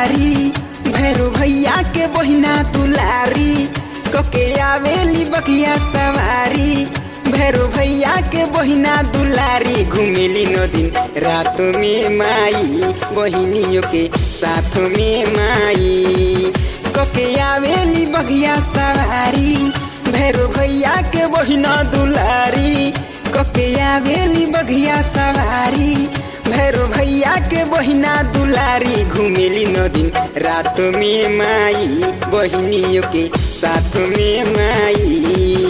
सवारी भैरो भैया के बहिना दुलारी कके आवेली बगिया सवारी भैरो भैया के बहिना दुलारी घुमेली नदी रात में माई बहिनियों के साथ में माई कके आवेली बगिया सवारी भैरो भैया के बहिना दुलारी कके आवेली बगिया सवारी भैरो भैया के बहिना दुलारी घुमेली नदी रात में माई बहिनियों के साथ में माई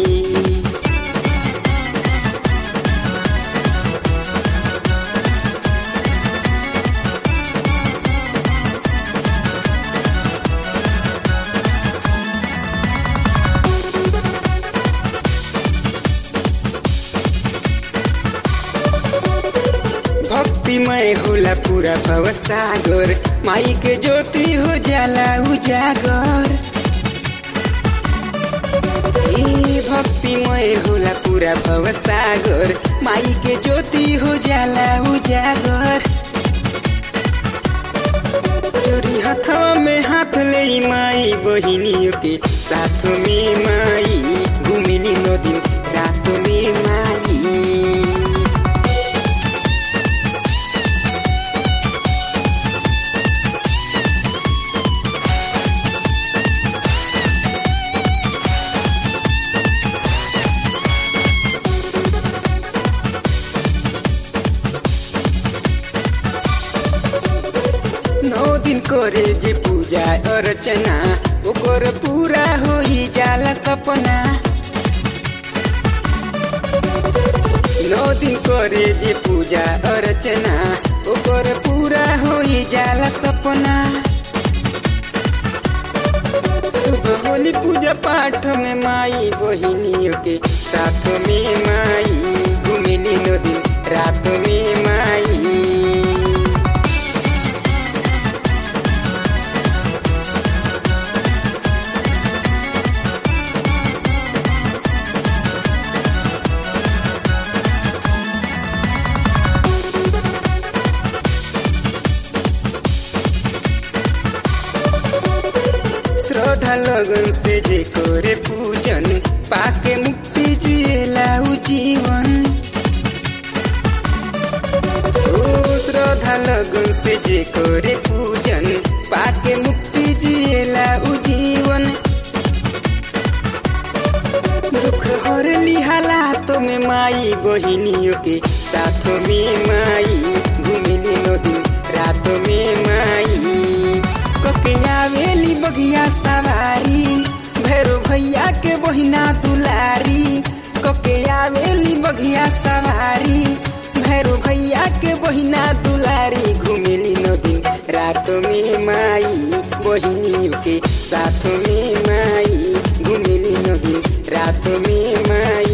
भक्तिमय होला पूरा भव सागर माई के ज्योति हो जाला उजागर ए भक्तिमय होला पूरा भव सागर माई के ज्योति हो जाला उजागर चोरी हथवा में हाथ ले माई बहिनियों के साथ में माई घुमिनी नदी रात में माई नौ दिन करे जे पूजा अर्चना ओकर पूरा हो ही जाला सपना नौ दिन करे जे पूजा अर्चना ओकर पूरा हो ही जाला सपना सुबह होली पूजा पाठ में माई बहिनियों के साथ में माई घुमिनी नदी रात में माई श्रद्धा लगन से जे करे पूजन पाके मुक्ति जिएला उ जीवन ओ श्रद्धा लगन से जे करे पूजन पाके मुक्ति जिएला उ जीवन दुख हर लिहाला तो में माई बहिनियों के साथ में माई घुमिनी नदी रात में माई कके आवेली बगिया सवारी भैरो भैया के बहिना दुलारी कके आवेली बगिया सवारी भैरो भैया के बहिना दुलारी घुमेली नदी रात में माई बहिनियों के साथ में माई घुमेली नदी रात में माई